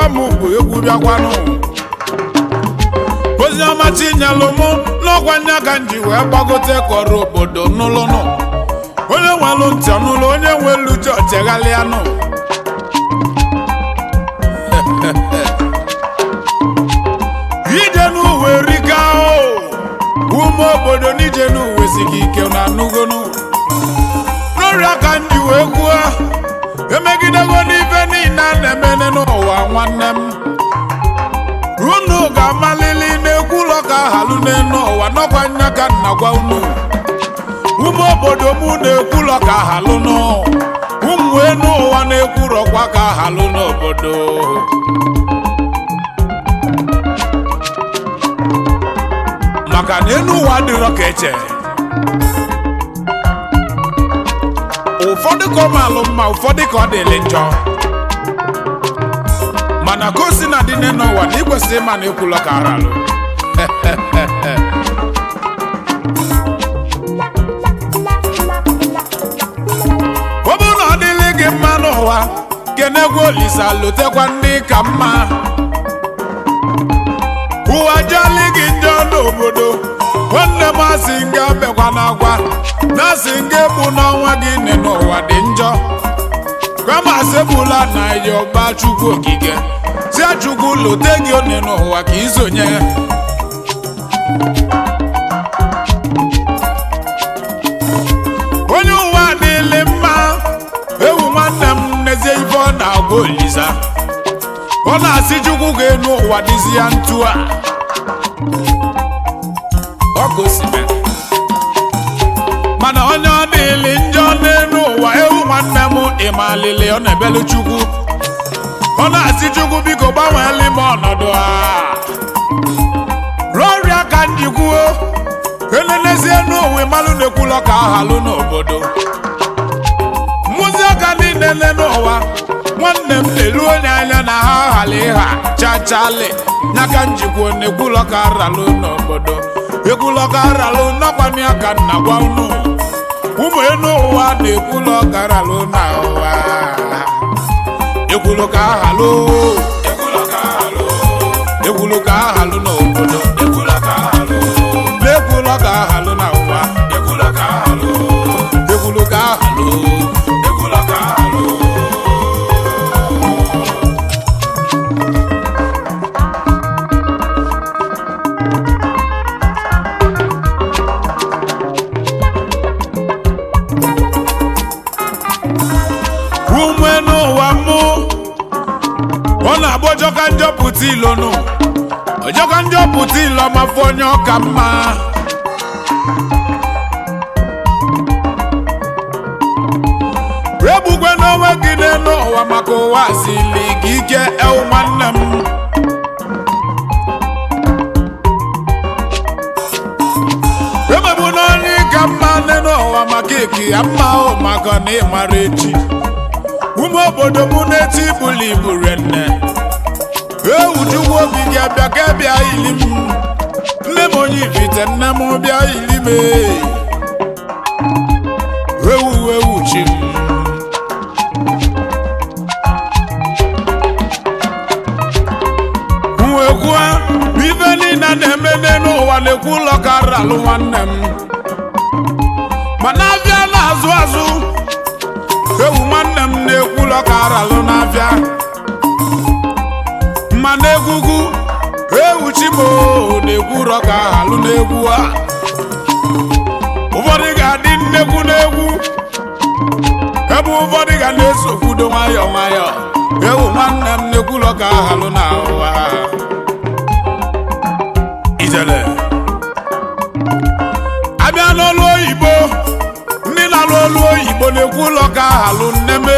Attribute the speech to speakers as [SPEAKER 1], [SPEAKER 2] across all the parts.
[SPEAKER 1] ọgọ m bụ egwu bịakwanụ ozi ọma chinyelụ mụ n'ọkwa nya ka m ji wee gbagote kọrọ obodo n'ụlụnụ onye nwelụ ntị ọnụlụ onye nwelu uche ọcheghalịanụ ije n'uwe rika o ume obodo n'ije n'uwe sigi ike na anụgonu n'ọrịa ka m ji wee kwuo emegidego n'ife niile a na-emene n'ụwa nwanne m unu ga-amalili n'ekwu ụlọ ka ahalụ n'elu ụwa n'ọkwa nya ka nna gwa unu ụmụ obodo m na-ekwu ụlọ ka ahalụ nụ ụmụ enu ụwa na-ekwurọkwa ka ahalụ n'obodo maka na enu ụwa adịrọ ka eche ụfọdụ ka ọ malụ mma ụfọdụ ka ọ dịlị njọ mana ka o si na dị n'ụwa na ikwesịrị ịma na ekwulọ ka aralụ ọ bụrụ na ọ dịlị gị mma n'ụwa kenegwu olisa lotekwa ndị ka mma ụwa jali gị njọ n'obodo nwanne m asị nga bekwa n'agwa na asị nga egbu n'ọnwa gị nne n'ụwa dị njọ kama sebula na yọba chukwu okike si chukwu lote gị one n'ụwa ka isonye onye ụwa adịlị mma ewu nwanne m n'ezie ife ọ na-agwa olisa ọ na-asị chukwu ga-enu ụwa dịzi ya ntu a ọ gosime mana onye ọ dịlị njọ n'elu ụwa ewu nwanne m ịmalili ọ na-ebelu chukwu ọ na-asị chukwu biko gbanweeli m ọnọdụ a rụọ ọrịa ka njikwuo elenezie n'ụwa ịmalụ na-ekwulọ ka ahalụ n'obodo mmụzi ọka niile nne n'ụwa nwanne m na-elu onye anya na ha hala ịha chachali nyaka njikwa na-ekwulọ ka aralụ n'obodo ekwulọ ka aralụ n'ọkwanye aka nna gwa unu ụmụ enu ụwa na-ekwulọ ka aralụ na ụwa ekwulọ ka ahalụ ekwulọ ka ahalụ n'obodo ekwulọ ka ahalụ na-ekwulọ ka ahalụ na ụwa ekwulọ ka ahalụ ekwulọ ka ahalụ ekwulọ ka ahalụ ume n'ụwa mụ ọ na-agba ọjọka njọ pụta ilo nụ ọjọka njọ pụta ilo mafọ onye ọka mma egbugwe n'onwe gị n'elu ụwa maka ụwa sili gị ike ewu nwanne m emegbu n'onye ka mma n'elu ụwa maka eki ya mma o maka na ịmara echi ụmụ obodo m na-eti ibuli ibu renne ewu chukwu obi gị abịa ka bịa ili m nne m onye ibite nne m bịa ili m ee. ewu ewu chi m nwekwuo ife niile a na-eme n'elu ụwa na-ekwu ụlọ ka ralụ nwanne m mana abịa na-azụ azụ ewu nwanne m na-ekwu ụlọ ka aralụ n'abịa mana egwugwu ewu chimo na-ekwu ụlọ ka ahalụ n'egwu a ụfọdụ ga-adị nnekwu n'egwu ebe ụfọdụ ga na-esokwudo nwayọọ nwayọọ ewu nwanne m na-ekwu ụlọ ka ahalụ na ụwa ijele abịa n'ọlụ oyibo ndị na-alụ ọlụ oyibo na-ekwu ụlọ ka ahalụ nneme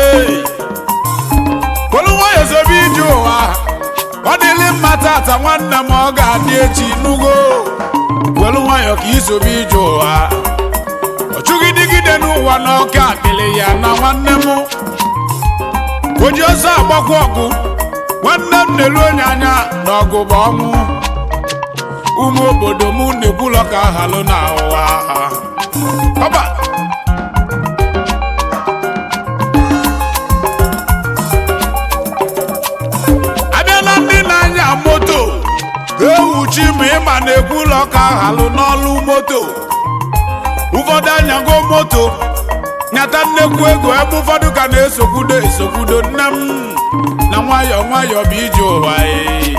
[SPEAKER 1] kolu nwayọ zobe ije ụwa ọ dịlị mma tata nwanne m ọ ga-adị echi nugo welu nwayọ ka izobe ije ụwa ọ chụghị dịgide n'ụwa na ọka akpịlị ya na nwanne m oji ọsọ agbakwa ọgụ nwanne m na-elu onye anya na ọgụ bụ ọnwụ ụmụ obodo m na-ekwu ụlọ ka ahalụ na ụwa ọba abịa ewu chi ma ịma na-ekwu ụlọ ka halụ n'ọlụ moto ụfọdụ anyago moto nyata nnekwu ego ebe ụfọdụ ka na-esokwudo esokwudo nne m na nwayọọ nwayọọ bụ ije ụwa ee.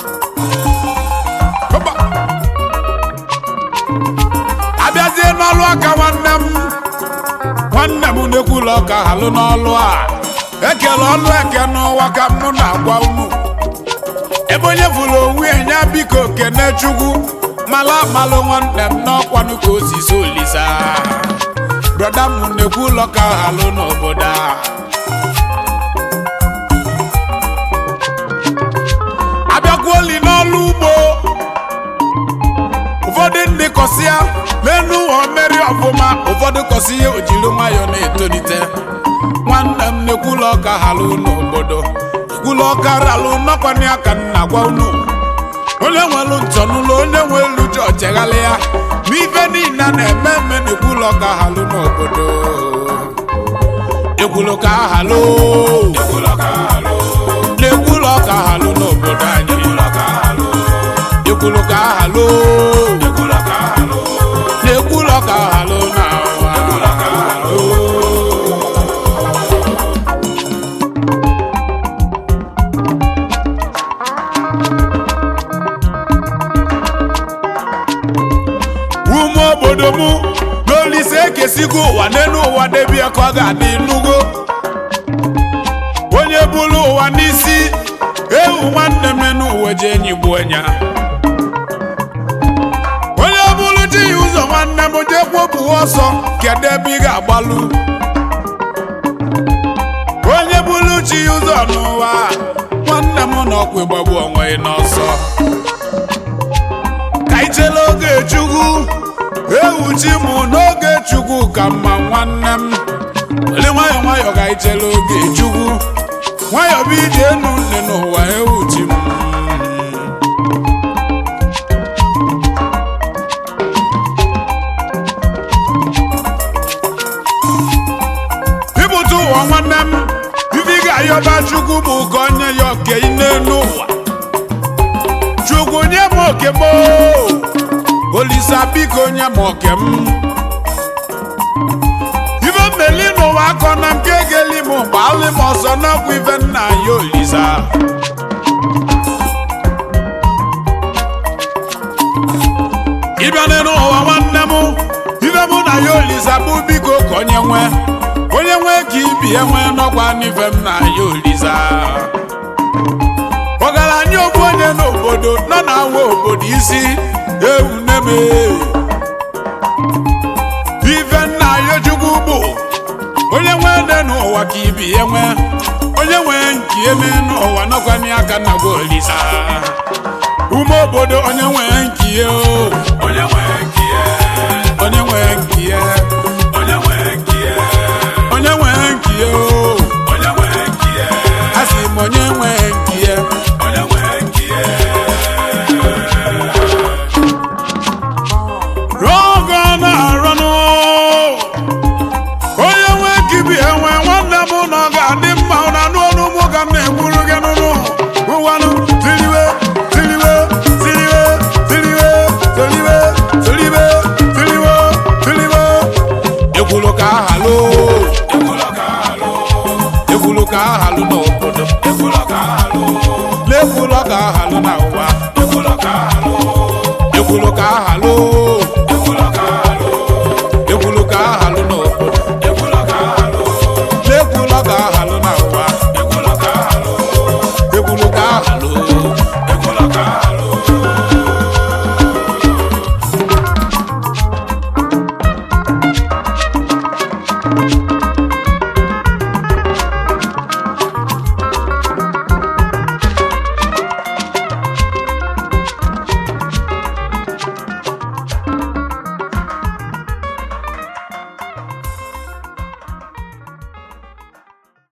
[SPEAKER 1] Hoppa. abịazie n'ọlụ aka nwanne m nwanne m na-ekwu ụlọ ka halụ n'ọlụ a ekele ọlụ eke n'ụwa ka mụ na-agwa unu ebe onye fụrụ onwe ya nya biko kene chukwu mala amalụ nwanne m n'ọkwanụ ka o si so olisa brọda m na-ekwu ụlọ ka halụ n'obodo a abịakwuoli n'ọlụ ugbo ụfọdụ ndị kọsịa n'enu ụwa mmeri ọfụma ụfọdụ kọsịa o jiri nwayọọ na-etolite nwanne m na-ekwula ọka halụ n'obodo ekwula ọka ralụ nọkwanye aka nna gwa unu onye nwelu ntọnụlụ onye nwelu ji ọcheghalị ya ma ife niile a na-eme eme na-ekwula ọka halụ n'obodo ekwulu ka halụ na-ekwula ọka halụ n'obodo anyị ekwulu ka halụ na-ekwulu ọka halụ na ume obodo m n'olise ekesigo ụwa n'elu ụwa debie ka ọ ga-adị nugo onye bụrụ ụwa n'isi ewu nwanne m n'ụwa ji enyi gbuo nya onye bụrụ ji ya ụzọ nwanne m jee kwopụ ọsọ kedu ebe ị ga-agbalụ onye bụrụ chi ya ụzọ n'ụwa nwanne m na ọkwa ịgbagbu onwe ya n'ọsọ ka ijele oge chukwu ewu chi m n'oge chukwu ka mma nwanne m were nwayọọ nwayọọ ka ijele oge chukwu nwayọọ bụ ije enu nne n'ụwa ewu chi m ịbụta ụwa nwanne m ife ị ga-ayọba chukwu bụ ka onye ya oke n'elu ụwa chukwu nye m oke m oo. olisa biko nye m oke m ife mmeli n'ụwa akọ na nke egeli m gbalị m ọsọ n'ọkwa ife nna ya olisa ịbịa n'ụwa nwanne m ife mụ na ya olisa bụ biko ka onye nwe onye nwe ka ibi enwe n'ọkwa n'ife m na ya olisa ọgaranya ogbu onye n'obodo nọ na awa obodo isi ewu neme ife nna ya chukwu bụ onye nwe ede n'ụwa ka ibi enwe onye nwe nke eme n'ụwa nọkwanye aka na gwa olisa ume obodo onye nwe nkie o onye nwe nkie onye nwe nkie onye nwe nkie onye nwe nkie o onye nwe nkie asị m onye nwe nkie onye nwe nkie rọgọ na-arọnụ onye nwe kibi enwe nwanne m na ọ ga-adị mma na anụ ọnụ mụ ka m na-egburu gị n'ụnụ ụwanụ tiliwe tiliwe tiliwe tiliwe tiliwe tiliwe tiliwe tiliwe ekwulu ka ahalụ ekwulu ka ahalụ n'obodo ekwulu ka ahalụ n'ekwulu ka ahalụ na ụwa ekwulu ka ahalụ